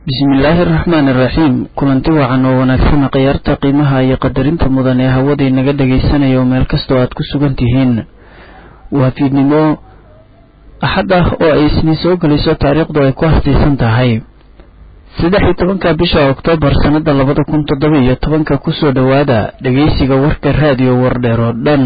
bismillaahi araxmaan iraxiim kulanti wacan oo wanaagsan khiyaarta qiimaha iyo qadarinta mudan ee hawadii naga dhagaysanaya oo meel kastoo aad ku sugan tihiin waa fiidnimo axad ah oo ay isniin soo gelayso taariikhdu ay ku hastaysan tahay saddex iyo tobanka bisha oktoobar sannada labada kun toddoba iyo tobanka kusoo dhowaada dhegaysiga warka raadiyo wardheer oo dhan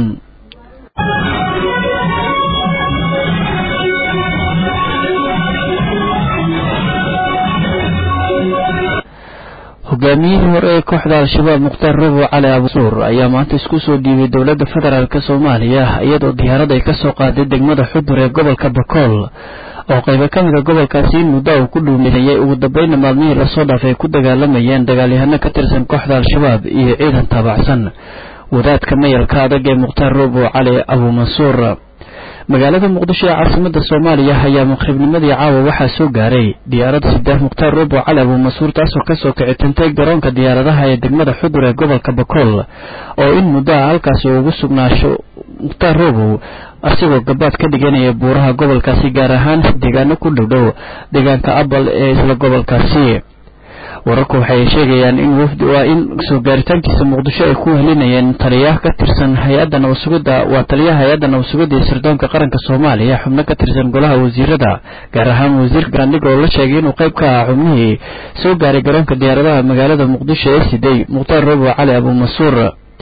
hogaamiyihii hore ee kooxda al-shabaab mukhtaar rabo cali abusuur ayaa maanta isku soo dhiibay dowladda federaalk soomaaliya iyadoo diyaarad ay kasoo qaaday degmada xudur ee gobolka bakool oo qaybo ka mida gobolkaasi in muddo uu ku dhuumeeyay ugu dambayna maalmihii lasoo dhaafay ay ku dagaalamayeen dagaalyahano ka tirsan kooxda al-shabaab iyo ciidan taabacsan wadaadka mayalka adag ee mukhtaar robo cali abuumansuur magaalada muqdisho ee caasimada soomaaliya ayaa maqribnimadii caawa waxaa soo gaaray diyaarad sideex mukhtaar robo cali abuumansuur taasoo kasoo kicitantay garoonka diyaaradaha ee degmada xudur ee gobolka bakool oo in muddo ah halkaasi ugu sugnaasho mukhtaar robow asigoo gabaad ka dhiganaya buuraha gobolkaasi gaar ahaan deegaano ku dhowdhow deegaanka abal ee isla gobolkaasi wararku waxay sheegayaan in wafdi waa in soo gaaritaankiisa muqdisho ay ku helinayeen taliyaha ka tirsan hay-adda nabasugidda waa taliyaha hay-adda nabasugidda iyo sirdoonka qaranka soomaaliya xubno ka tirsan golaha wasiirada gaar ahaan wasiirka gaandhig oo la sheegay inuu qayb ka ah xubnihii soo gaaray garoonka diyaaradaha magaalada muqdisho ee siday mukhtaar robo cali abuumansuur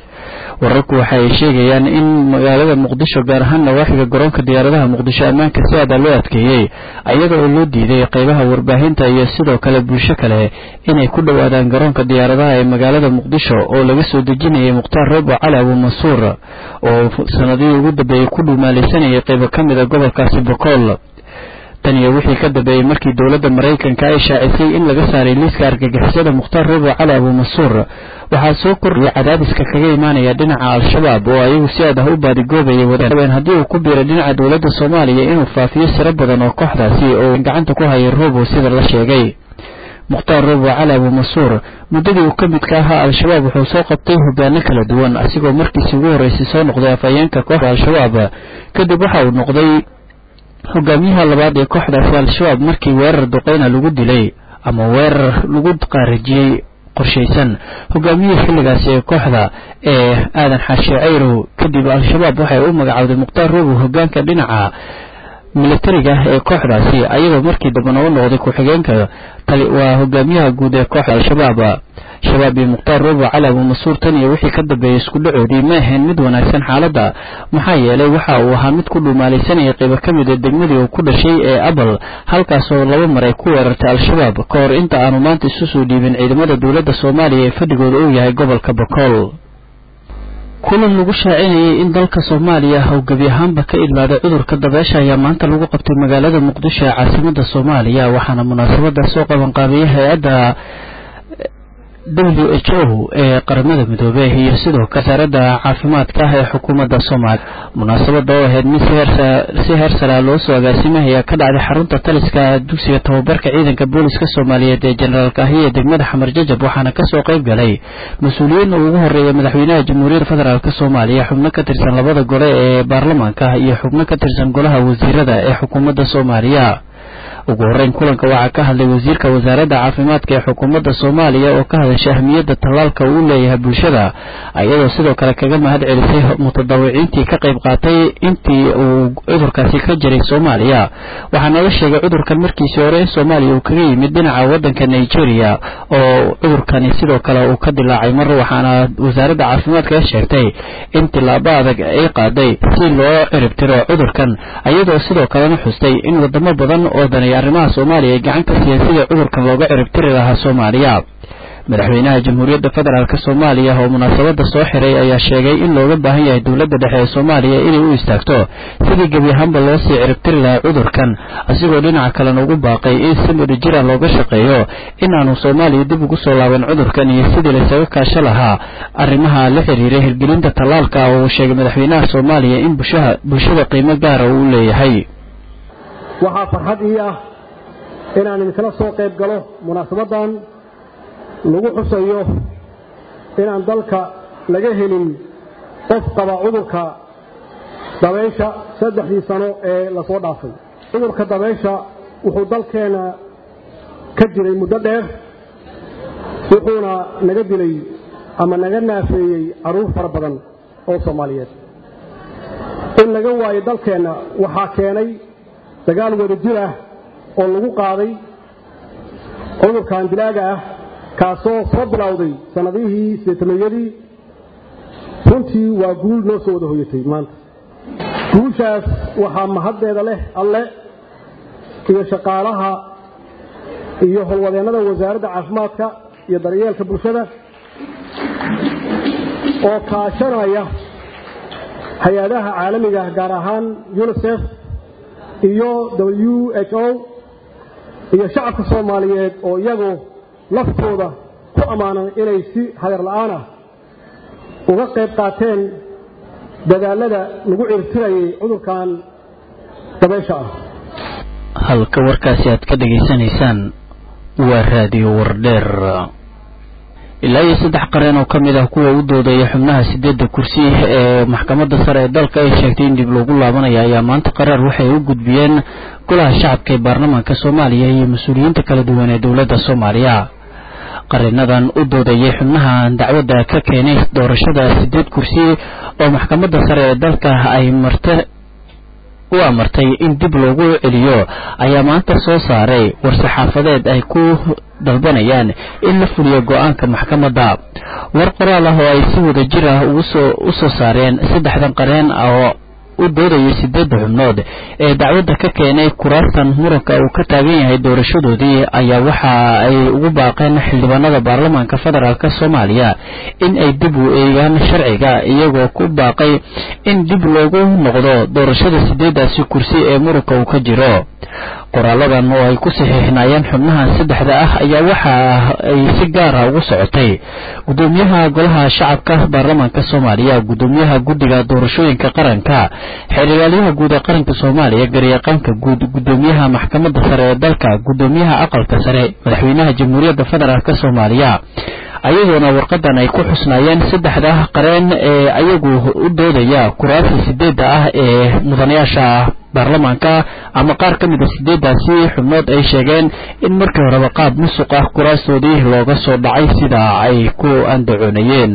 wararku waxa ay sheegayaan in magaalada muqdisho gaar ahaan nawaaxiga garoonka diyaaradaha muqdisho ammaanka si aada loo adkeeyey ayada oo loo diiday qaybaha warbaahinta iyo sidoo kale bulsho kale inay ku dhowaadaan garoonka diyaaradaha ee magaalada muqdisho oo laga soo dejinayay mukhtaar robo cali abuumansuur oo sanadihii ugu dambeeyey ku dhumaalaysanayay qaybo ka mida gobolkaasi bokool tan iyo wixii ka dambeeyey markii dowladda maraykanka ay shaacisay in laga saaray liiska argagixisada mukhtaar robo cali abuumansuur waxaa soo kordhiyay cadaadiska kaga imaanaya dhinaca al-shabaab oo ayagu si aad ah u baadigoobayay wadeen haddii uu ku biiray dhinaca dowladda soomaaliya inuu faafiyo siro badan oo kooxdaasi oo gacanta ku hayay robo sida la sheegay mukhtaar robo cali abuumansuur muddadii uu ka midka ahaa al-shabaab wuxuu soo qabtay hogaano kala duwan asigoo markiisi ugu horreysay soo noqday afhayeenka kooxda al-shabaab kadib waxa uu noqday hogaamiyaha labaad ee kooxdaasi al-shabaab markii weerar duqeyna lagu dilay ama weerar lagu qaarajiyey qorshaysan hogaamiyihii xilligaasi ee kooxda ee aadan xaashi cayrow kadib al-shabaab waxay u magacowday mukhtaar robow hogaanka dhinaca militariga ee kooxdaasi ayadoo markii dambena u noqday ku-xigeenka waa hogaamiyaha guud ee kooxda al-shabaab shabaab iyo mukhtaar robo cali abuumansuur tan iyo wixii ka dambeeyey isku dhacoodii ma ahayn mid wanaagsan xaaladda maxaa yeelay waxa uu ahaa mid ku dhumaalaysanaya qaybo ka mid ee degmadii uu ku dhashay ee abal halkaasoo laba mar ay ku weerartay al-shabaab ka hor inta aanu maanta isu soo dhiibin ciidamada dowladda soomaaliya ee fadhigooda uu yahay gobolka bakool kulan lagu shaacinayay in dalka soomaaliya uu gebi ahaanba ka idlaaday cudurka dabeesha ayaa maanta lagu qabtay magaalada muqdisho ee caasimada soomaaliya waxaana munaasabada soo qabanqaabiyay hay-adda w h o ee qaramada midoobey iyo sidoo kale wasaaradda caafimaadka ah ee xukuumadda soomaaliya munaasabada oo ahayd mid si heersaraa loo soo agaasimay ayaa ka dhacday xarunta taliska dugsiga tababarka ciidanka booliska soomaaliyeed ee generaalka ahi ee degmada xamar jajab waxaana kasoo qayb galay mas-uuliyiin uu ugu horeeya madaxweynaha jamhuuriyadda federaalk soomaaliya xubno ka tirsan labada gole ee baarlamaanka iyo xubno ka tirsan golaha wasiirada ee xukuumadda soomaaliya ugu horreyn kulanka waxaa ka hadlay wasiirka wasaaradda caafimaadka ee xukuumadda soomaaliya oo ka hadashay ahmiyadda tallaalka uu leeyahay bulshada ayadoo sidoo kale kaga mahad celisay mutadawiciintii ka qayb qaatay intii uu cudurkaasi ka jiray soomaaliya waxaana la sheegay cudurkan markiisii hore in soomaaliya uu kaga yimid dhinaca waddanka nigeria oo cudurkani sidoo kale uu ka dilaacay mar waxaana wasaaradda caafimaadka sheegtay in tillaabo adag ay qaaday si loo ciribtiro cudurkan ayadoo sidoo kalena xustay in wadamo badan oo danay arrimaha soomaaliya ay gacan ka siiyeen sidii cudurkan looga ciribtiri lahaa soomaaliya madaxweynaha jamhuuriyadda federaalk soomaaliya oo munaasabada soo xiray ayaa sheegay in looga baahan yahay dowladda dhexe ee soomaaliya inay u istaagto sidii gebi ahaanba loo sii ciribtiri lahaa cudurkan asigoo dhinaca kalena ugu baaqay in si mudhijira looga shaqeeyo inaanu soomaaliya dib ugu soo laaban cudurkan iyo sidii laysaga kaasho lahaa arrimaha la xiriiray hirgelinta tallaalka oo uu sheegay madaxweynaha soomaaliya in bulshada qiimo gaara uu leeyahay waxaa farxad ii ah inaan idinkala soo qayb galo munaasabadan lagu xusayo inaan dalka laga helin qof qaba cudurka dabeysha saddexdii sano ee lasoo dhaafay cudurka dabeysha wuxuu dalkeena ka jiray muddo dheer wuxuuna naga dilay ama naga naafeeyey carruur fara badan oo soomaaliyeed in laga waayo dalkeenna waxaa keenay dagaal wada jir ah oo lagu qaaday cudurkan dilaaga ah kaasoo soo bilowday sannadihii sideetameeyadii runtii waa guul noo soo wada hoyatay maanta guushaas waxaa mahaddeeda leh alle iyo shaqaalaha iyo howlwadeennada wasaaradda caafimaadka iyo daryeelka bulshada oo kaashanaya hay-adaha caalamiga gaar ahaan unisef iyo w h o iyo shacabka soomaaliyeed oo iyagu laftooda ku ammaanan inay si hagar la'aan ah uga qayb qaateen dadaalada lagu cirtirayay cudurkan dabaysha ah halka warkaasi aad ka dhegaysanaysaan waa raadiyo wardheer ilaa iyo saddex qareen oo ka mid ah kuwa u doodaya xubnaha sideedda kursi ee maxkamadda sare ee dalka ay sheegtay in dib loogu laabanaya ayaa maanta qaraar waxay u gudbiyeen golaha shacabka ee baarlamaanka soomaaliya iyo mas-uuliyiinta kala duwan ee dowladda soomaaliya qareenadan u doodayay xubnaha dacwadda ka keenay doorashada sideed kursi oo maxkamadda sare ee dalka ay marte u amartay in dib loogu celiyo ayaa maanta soo saaray war-saxaafadeed ay ku dalbanayaan in la fuliyo go-aanka maxkamadda war qoraal ah oo ay si wada jir ah ugusoo u soo saareen saddexdan qareen oo u doodayay sideedda xubnood ee dacwadda ka keenay kuraastan muranka uu ka taagan yahay doorashadoodii ayaa waxa ay ugu baaqeen xildhibaanada baarlamaanka federaalk soomaaliya in ay dib u eegaan sharciga iyagoo ku baaqay in dib loogu noqdo doorashada sideeddaasi kursi ee muranka uu ka jiro qoraaladan oo ay ku saxiixnaayeen xubnahan saddexda ah ayaa waxa ay si gaara ugu socotay gudoomiyaha golaha shacabka baarlamaanka soomaaliya gudoomiyaha guddiga doorashooyinka qaranka xeerigaalyaha guud ee qaranka soomaaliya garyaqaanka guud gudoomiyaha maxkamadda sare ee dalka gudoomiyaha aqalka sare madaxweynaha jamhuuriyadda federaalk soomaaliya ayagoona warqadan ay ku xusnaayeen saddexda qareen ee ayagu u doodaya kuraasta sideedda ah ee mudanayaasha baarlamaanka ama qaar ka mid a sideeddaasi xubnood ay sheegeen in markii horeba qaab musuq ah kuraastoodii looga soo dhacay sida ay ku andacoonayeen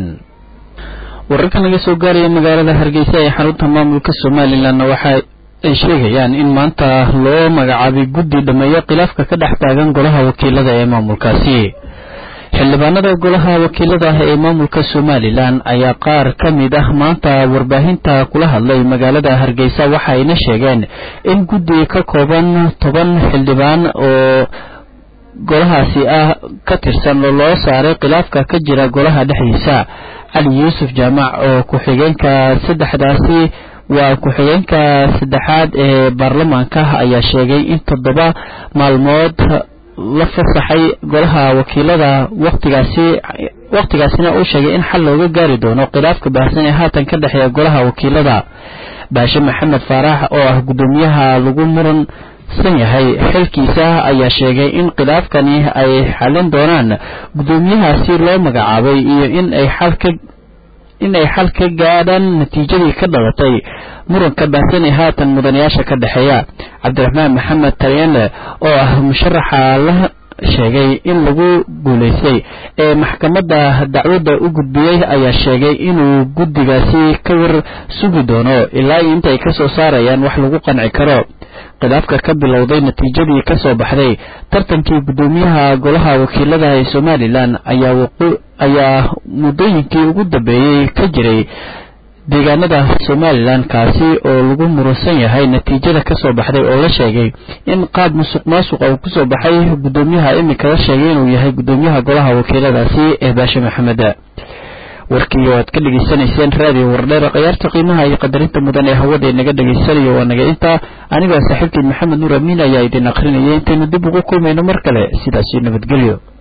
wararka naga soo gaaraya magaalada hargeysa ee xarunta maamulka somalilanna waxa ay sheegayaan in maanta loo magacaabay guddi dhameeyo khilaafka ka dhex taagan golaha wakiilada ee maamulkaasi xildhibaanada golaha wakiilada ah ee maamulka somalilan ayaa qaar ka mid ah maanta warbaahinta kula hadlay magaalada hargeysa waxa ayna sheegeen in guddi ka kooban toban xildhibaan oo golahaasi ah ka tirsan loo saaray khilaafka ka jira golaha dhexdiisa cali yuusuf jaamac oo ku-xigeenka saddexdaasi waa ku-xigeenka saddexaad ee baarlamaanka ayaa sheegay in toddoba maalmood la fasaxay golaha wakiilada waqtigaasi waqtigaasina uu sheegay in xal looga gaari doono khilaafka baahsan ee haatan ka dhexeeya golaha wakiilada baashe maxamed faarax oo ah guddoomiyaha lagu muransan yahay xilkiisa ayaa sheegay in khilaafkani ay xalin doonaan guddoomiyahaasi loo magacaabay iyo in ay xal ka in ay xal ka gaadhaan natiijadii ka dhalatay muranka baahsan ee haatan mudanayaasha ka dhexeeya cabdiraxmaan maxamed talyanle oo ah musharaxa la sheegay in lagu guulaystay ee maxkamadda dacwadda u gudbiyey ayaa sheegay inuu guddigaasi ka war sugi doono ilaa inta ay ka soo saarayaan wax lagu qanci karo khilaafka ka bilowday natiijadii ka soo baxday tartankii guddoomiyaha golaha wakiilada ee somalilan ayaa muddooyinkii ugu dambeeyey ka jiray deegaanada somalilan kaasi oo lagu muransan yahay natiijada ka soo baxday oo la sheegay in qaab musuq maasuqa uu kusoo baxay guddoomiyaha iminka la sheegay inuu yahay guddoomiyaha golaha wakiiladaasi ee baashe maxamed warkii oo aad ka dhegaysanayseen raadiyo wardheer khiyaarta qiimaha iyo qadarinta mudan ee hawada inaga dhegaysanayo waa naga intaa anigoo saaxiibkii maxamed nuur amiin ayaa idin akrinayay intaynu dib ugu kulmayno mar kale sidaasi nabadgelyo